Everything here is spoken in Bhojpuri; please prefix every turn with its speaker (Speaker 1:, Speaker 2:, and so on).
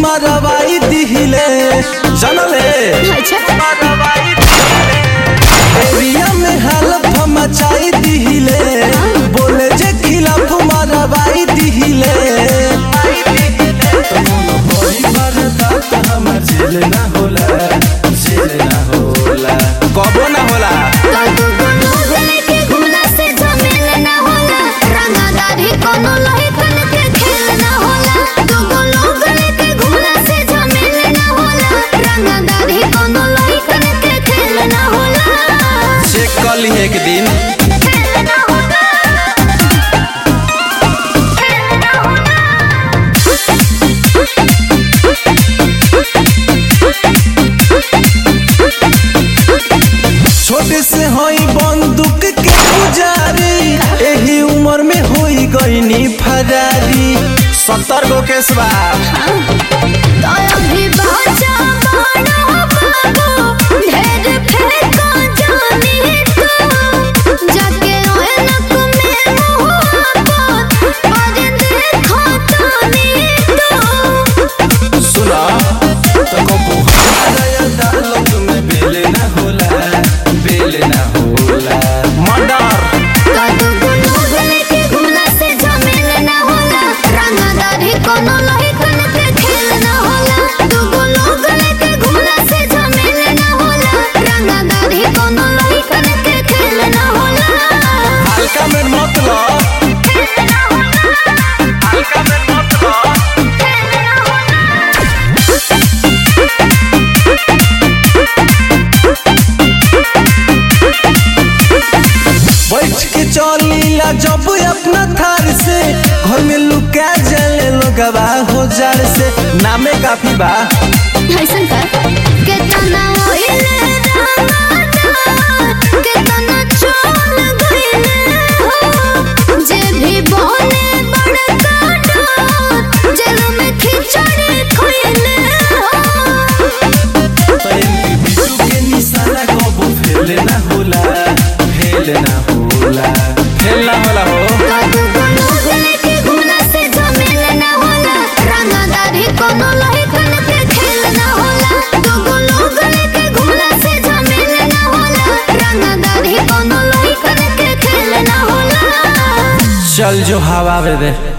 Speaker 1: मरवाई दिहिले जनले
Speaker 2: अच्छा
Speaker 1: मरवाई दिहिले एरिया में हलफ मचाई दिहिले बोले जे खिलाफ मरवाई दिहिले कबो ना होला
Speaker 2: तू कोनो गले के घुमला से झमेल ना होला रंगदारी कोनो लहिकन के खेल ना होला तू कोनो गले के घुमला से झमेल ना होला रंगदारी कोनो लहिकन के खेल ना होला
Speaker 1: चेक कर ली एक दिन
Speaker 2: खेल ना होला खेल ना होला
Speaker 1: छोटे से हई बंदूक के पुजारी एही उम्र में होई गईनी फरारी सत्तर गो केसबा
Speaker 2: दया भी बाजा बाड़ा बाबू ढेर फेंका जानी तो जाके ऐनक में मुहाबत और देखो तानी तो
Speaker 1: सुना तो कबू हमारा अदालत में बेल ना होला बेल ना होला मर्डर
Speaker 2: कादू गुनो गले के घुमला से झमेल ना होला रंगदारी कोनो लहिकन के खेल ना होला दू गुनो गले के घुमला से झमेल ना होला रंगदारी कोनो लहिकन के खेल ना होला
Speaker 1: हल्का में मतलब हल्का में मतलब बैठ के चलीला जब अपना थार से घर में लुका जले लोगवा हो जड़ से नामे काफी बा
Speaker 2: ऐसन कर केतना ओइले रामादा केतना चोल गइले हो जे भी बोले बड़का डाट जेल में खिचड़ी खइले हो
Speaker 1: तो एमपी बिटू के निशाना कबो फेल ना होला फेल ना होला फेल ना होला हो
Speaker 2: कादू कोनो गले के घुमला से झमेल ना होला रंगदारी कोनो लहिकन के खेल ना होला दू कोनो गले के घुमला से झमेल ना होला रंगदारी कोनो लहिकन के खेल ना होला
Speaker 1: चल जो हवा दे